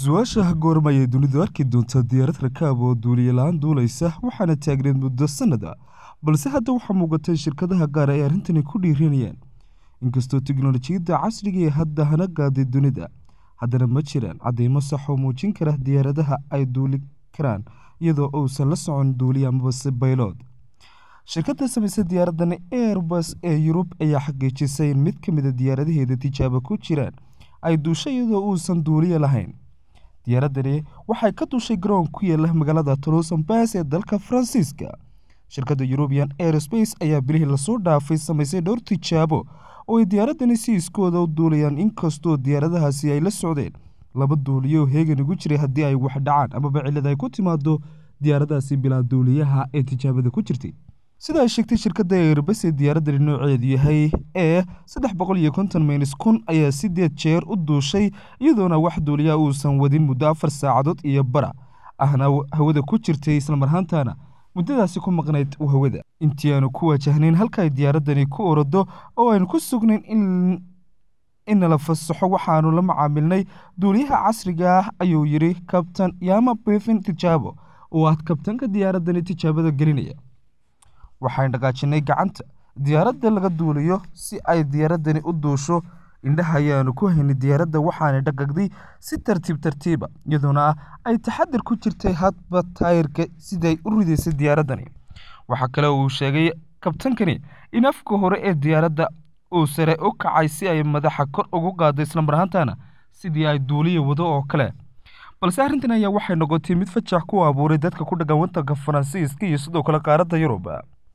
su-aasha goorma ayay dunidu arki doontaa diyaarad rakaab oo duuliye la-aan duulaysa waxaana taagneed muddo sannada balse hadda waxaa muuqata in shirkadaha gaar ay arrintani ku dhiiranayaan inkastoo teknolojiyadda casriga ee hadda hana gaaday dunida haddana ma jiraan cadeymo sax oo muujin kara diyaaradaha ay duuli karaan iyadoo uusan la socon duuliye amabase baylood shirkadda samaysa diyaaraddan airbus ee yurub ayaa xaqiijisay in mid ka mida diyaaradaheeda tijaabo ku jiraan ay duusho iyadoo uusan duuliye lahayn diyaaradani waxay ka duushay garoon ku yaala magaalada tolosanbas ee dalka faransiiska shirkadda eurubian airspace ayaa bilihii lasoo dhaafay samaysay dhowr tijaabo oo ay diyaaradani si iskooda u duulayaan inkastoo diyaaradahaasi ay la socdeen laba duuliyo oo heegan ugu jiray haddii ay wax dhacaan amaba cillad ay ku timaado diyaaradahaasi bilaa duuliyaha ee tijaabada ku jirtay sida ay sheegtay shirkadda airbus ee diyaaradani nooceedu yahay ee saddex boqol iyo konton maynis kun ayaa sideed jeer u duushay iyadoona wax duuliyaha uusan wadin muddo afar saacadood iyo bara ahna hawada ku jirtay islamarhaantana muddadaasi ku maqnayd hawada intii aanu ku wajahnayn halka ay diyaaradani ku orado oo aynu ku sugnayn in inala fasaxo waxaanu la macaamilnay duuliyaha casriga ah ayuu yidhi kabtan yama befin tijaabo oo ah kabtanka diyaaradani tijaabada gelinaya waxaan dhaqaajinay gacanta diyaaradda laga duuliyo si ay diyaaradani u duusho indhaha ayaanu ku haynay diyaaradda waxaana dhaqagday si tartiib tartiiba iyadoona ah ay taxadir ku jirtay hadba taayirka siday u ridaysay diyaaraddani waxaa kale uu sheegay kabtankani in afka hore ee diyaaradda uu sare u kacay si ay madaxa kor ugu qaado islamarhaantana sidii ay duuliya wado oo kale balse arrintan ayaa waxay noqotay mid fajax ku abuuray dadka ku dhaqan waddanka faransiiska iyo sidoo kale qaaradda yurub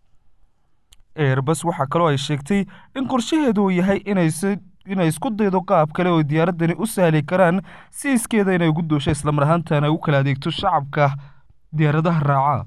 airbus waxaa kaloo ay sheegtay in qorshaheedu uu yahay inaysi inay isku daydo qaab kale oo diyaaradani u sahli karaan si iskeeda inay ugu duusho islamarhaantana u kala adeegto shacabka diyaaradaha raaca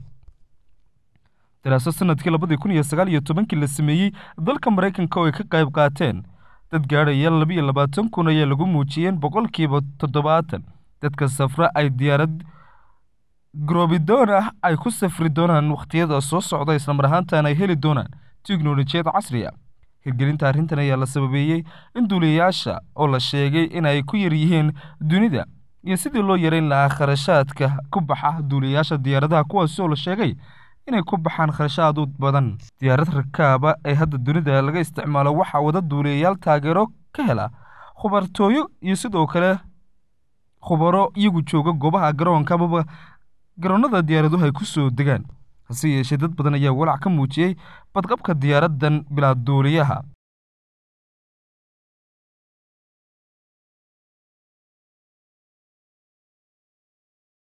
daraasad sanadkii labadii kun iyo sagaal iyo tobankii la sameeyey dalka maraykanka oo ay ka qayb qaateen dad gaadhaya labiiyo labaatan kun ayaa lagu muujiyeen boqolkiiba toddobaatan dadka safra ay diyaarad grobidoon ah ay ku safri doonaan wakhtiyada soo socda islamarhaantana ay heli doonaan teknolojiyad casri a hirgelinta arrintan ayaa la sababeeyey in duuliyayaasha oo la sheegay in ay ku yar yihiin dunida iyo sidii loo yareyn lahaa kharashaadka ku baxa duuliyayaasha diyaaradaha kuwaasi oo la sheegay inay ku baxaan kharashaad u badan diyaarad rakaaba ee hadda dunida laga isticmaalo waxaa wada duuliyayaal taageero ka hela khubartooyo iyo sidoo kale khubaro iyagu jooga goobaha garoonka amaba garoonnada diyaaraduhu ay ku soo degaan hase yeeshee dad badan ayaa walaac ka muujiyey badqabka diyaaraddan bilaa duuliyaha